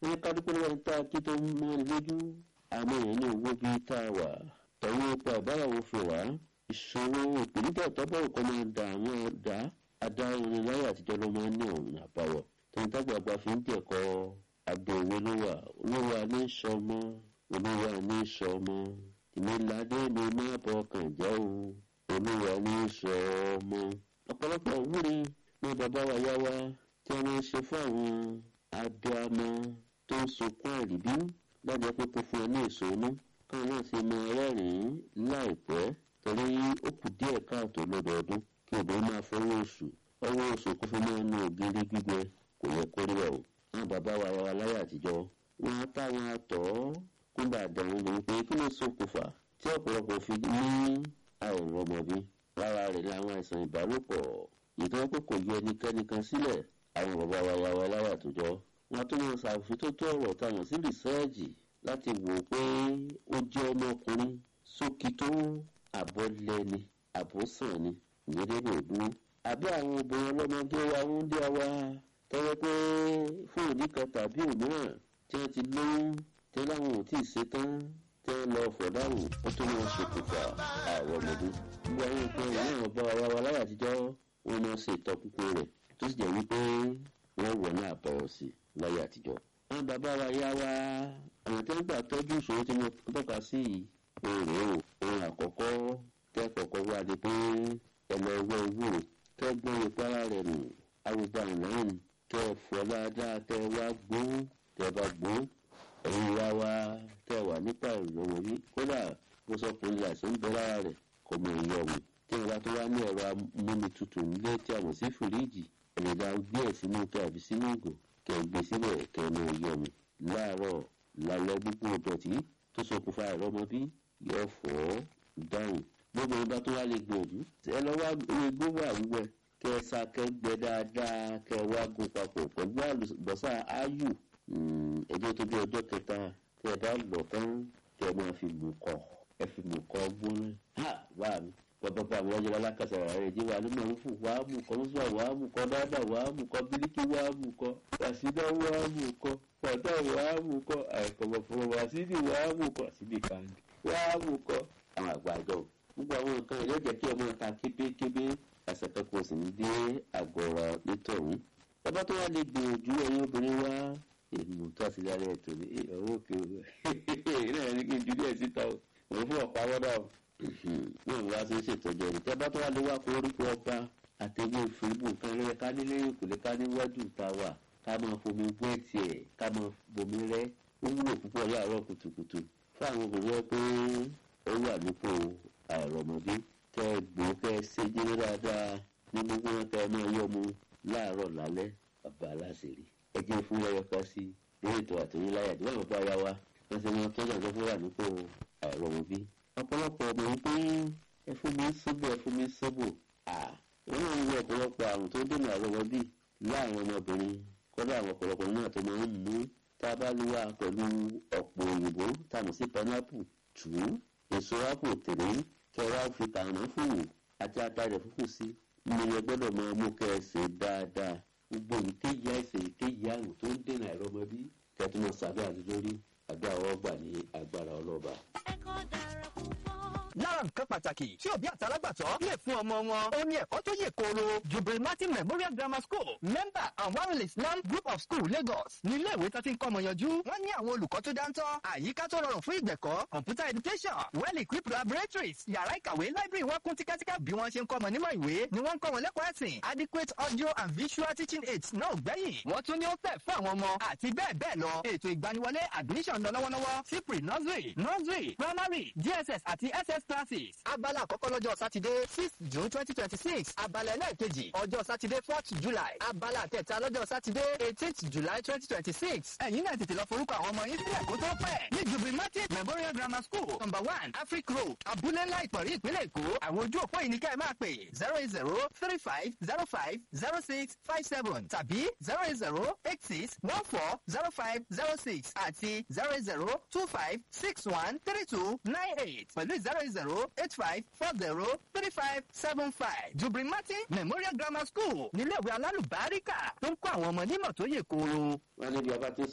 wọ́n ká dúpẹ́ lọ́wọ́ tá a kí tó ń mọ́ ni lójú àmọ́ èèyàn ní owó bíi tá a wà tọ̀wọ́ ipa ìbárawo fi wá ìṣòro ìpèníjà tọ́bọ̀ nǹkan máa da àwọn ọ̀dà adáhùn láyé àtijọ́ ló máa ń ní ọ̀nà àbáwọ̀ tẹ̀yìntàgbàgbà fi ń dẹ̀kọ́ abẹ́ òwe ló wà olówó ní sọmọ olówó ní sọmọ ìmìládé mi má bọkàn jẹ́ o olówó ní sọmọ. ọ̀pọ̀lọpọ̀ òwúri ní bàbá wa yá wa tí wọ́n ń ṣe fún àwọn abiyamọ tó ń sunkún àríbí láti pé kó fún ẹ ní èso inú káwọn náà ti mọ rẹ́rìn-ín láìpẹ́ torí ó kù díẹ̀ káàtó lọ́dọọdún kí obìnrin máa fọwọ́ oṣù ọwọ́ oṣù kó fi máa nu ògiri gbígbẹ kò yẹ kó rí ọ̀ àwọn bàbá wa wa láyé àtijọ́ wọn á táwọn àtọ̀ kúndà àdàrún lòun pé kí ló ṣokùnfà tí ọ̀pọ̀lọpọ̀ fi ní àìrọ̀ ọmọbí lára rẹ̀ láwọn àìsàn ìbálòpọ̀ ìtọ́jú pé kò yọ ẹnikẹ́ni kan sílẹ̀ àwọn bàbá wa wa wa láyé àtijọ́ wọn tó wọn ṣàfitótó ọ̀rọ̀ táwọn sí rìsẹ́ẹ̀jì láti wò pé ó jẹ́ ọmọkùnrin sókè tó àbọ̀lẹ́ni àbọ̀sàn ni ìgbẹ́dẹ́gbẹ́ dúró àbí àwọn obìnrin ọlọ́mọdé wa ń dé wa tọ́wọ́ pé fún òní kan tàbí òmíràn tí wọ́n ti lóyún tí wọ́n láwọn ò tí ì ṣetán tí wọ́n lọ fọ̀dáwò ó tó wọn ṣokùnfà àwọn ọmọdé. gbogbo àwọn nǹkan ìwọ̀n ọba wa wa láyé àtijọ́ wọn máa ṣe ìtọ́kùnkùn rẹ̀ tó sì jẹ́ wípé wọ́n wọ̀ ní àbọ̀wọ̀ sí láyé àtijọ́. àwọn bàbá wa yá wa àwọn tí wọ́n gbà tọ́jú ìṣòro tí wọ́n tọ́ka sí èrè o ohun àkọ́kọ́ tẹ́ kọ̀ọ̀kan wá ni pé ẹ lọ wọ owó kẹ́gbọ́n ìpara rẹ̀ nù arúgbó àìnáyìn kẹ́ ẹ fọ́ dáadáa kẹ́ ẹ wá gbó kẹ́ ẹ bá gbó ẹ̀yin wá wá kẹ́ ẹ wà nípa ìrọ̀wọ́ yìí kódà bó sọ pé ilé àìsàn ń bẹ lára rẹ̀ kò mọ ìyọ̀ ọ̀hún tí ìwà tó wá ní ẹ̀rọ amúnitutù nílé tí a mọ̀ sí fìríìjì ẹ̀lẹ́dà gbé ẹ̀ sínú kẹ́ àbí sínú ìgò kẹ́ ẹ gbé síbẹ̀ kẹ́ ẹ mọ ìyọ̀ ọ̀hún láàárọ̀ lálẹ́ gbogbo ìdọ̀tí tó ṣokùnfà ìrọmọbí yóò fọ́ dáhùn gbogbo ìbá tó wá lè gbòòdù ẹ lọ wá egbò wà wíwẹ kẹ ẹ sa kẹ gbẹ dáadáa kẹ ẹ wá gún papọ̀ pẹ̀lú àlùbọ́sà áyù ẹjọ́ tó bí ọjọ́ kẹta kẹ ẹ bá lọ tán kẹ ẹ máa fi mú kọ ẹ fi mú kọ gbóná ha wà mí bàbá àwọn ọjọ́ alákàtà rẹ̀ jẹ́ wà nínú ọ̀run fún wàá mú kọ́ mọ́sùlá wàá mú kọ́ dáadáa wàá mú kọ́ bíríkì wàá mú kọ́ wàsídà wàá mú kọ́ pàtà wàá mú kọ́ àìkọ̀mọ̀fọ̀mọ̀ wàsídì wàá mú kọ́ síbi kàǹdì wàá mú kọ́ àwọn àgbàjọ gbogbo àwọn nǹkan yìí lọ́jọ́ kí ọmọ ta kébékébé àṣàkẹ́kọ̀ọ́ sì ń dé àgọ́ra nítorùn bàbá tó wá lè gbìyànjú ẹ̀yin obìnrin wá èmi tó àti lálẹ́ ètò ní ọwọ́ òkè òwò náà ní kí n ju díẹ̀ síta o òun fún ọ̀pá wọ́dà o náà wá sí ṣètọ́jú ẹ̀rí tẹ́ bá tó wá lè wá koríko ọba àtẹ̀wé ìfìbù kan rẹ̀ ká nílé ìkùlé ká níwájú ta wà ká máa fomi bú ẹ̀tì ẹ̀ ká máa bomi rẹ́ ó wúlò púpọ̀ láàárọ̀ kùtùkùtù fún àwọn obìnrin pé ó wà nípò àìrọ̀mọdé kẹ́ ẹ gbó kẹ́ ẹ ṣe jẹ́rẹ́ dáadáa ní gbogbo wọn kẹ́ ẹ máa yọ mu láàárọ̀ lálẹ́ bàbá aláṣẹ̀rí ẹ jẹ́ fún ẹyọ kan sí lórí ètò àtúnyí láyà tí wọ́n bá yá wa wọ́n ṣe wọn tọ́jú àjọ fún wà nípò àìrọ̀mọbí. ọ̀pọ̀lọpọ̀ ọmọ yìí pé ẹ fún mi sóbò ẹ fún mi sóbò à wọ́n náà ń wọ ọ̀pọ̀lọpọ̀ àrùn tó dènà àìrọ̀mọbí láàrin ọmọbìnrin kọ́dà àwọn ọ̀pọ̀lọpọ̀ náà tó máa ń mú tá a bá lù wá pẹ̀lú ọ̀pọ̀ òyìnbó tá a mọ̀ sí pineapple tù ú èso ápò tèrè kẹwàá fi tààrà fòwò àti àtàrẹ fúfú sí nílẹ̀ gbọ́dọ̀ máa mú kẹ́ ẹ ṣe dáadáa gbogbo ìkéyìí àìsàn ìkéyìí àrùn tó ń dènà àìrọ́mọbí kẹtù máa ṣàdúrà lé lórí àbí àwọn ọgbà ní agbára ọlọ́ba. ẹ̀kọ́ dára púpọ̀. lára nǹkan pàtàkì tí òbí àtàlágbàtọ́ lè fún ọmọ wọn ó ní ẹ̀kọ́ tó yè kooro jubril martin memorial grammar school member anwarul islam group of school lagos ní iléèwé tó ti ń kọ́ ọmọ yanjú wọ́n ní àwọn olùkọ́ tó dáńtọ́ àyíká tó rọrùn fún ìgbẹ̀kọ́ computer education well equipped laboratories yàrá ìkàwé library wọn kún tíkátíká bí wọ́n ṣe ń kọ́ ọmọ nímọ̀ ìwé ni wọ́n ń kọ́ wọn lẹ́kọ̀ọ́ ẹ̀sìn adequate audio and visual teaching aids náà ò gbẹ́yìn wọ́n tún ní ó fẹ́ fún àwọn ọmọ àti bẹ́ẹ̀ bẹ́ẹ̀ lọ ètò ìgbaniwọlé admission lọ lọ́wọ́lọ́wọ́ sí pre nursery nursery primary dss àti ss classes abala àkọ́kọ́ lọ́jọ́ sátidé six june twenty twenty six abala ẹlẹ́ẹ̀kejì ọjọ́ sátidé fourth july abala kẹta lọ́jọ́ sátidé eighteenth july twenty twenty six ẹ̀yin náà tètè lọ forúkọ àwọn ọmọ yín sílẹ̀ kó tó pẹ́ ní jubilee martin memorial grammar school number one afric road abúlé ńlá ìpọ̀rí ìpínlẹ̀ èkó àwọn ojú òpó yìí ni kẹ́ ẹ máa pè zero eight zero three five zero five zero six five seven tàbí zero eight zero eight six one four zero five zero six àti zero eight zero two five six one three two nine eight pẹ̀lú zero eight zero eight five four zero three five seven five jubilee martin memorial grammar school níléèwé alálùbáríkà tó ń kọ́ àwọn ọmọ nímọ̀ tó yè kooro. wọ́n ní bí a bá ti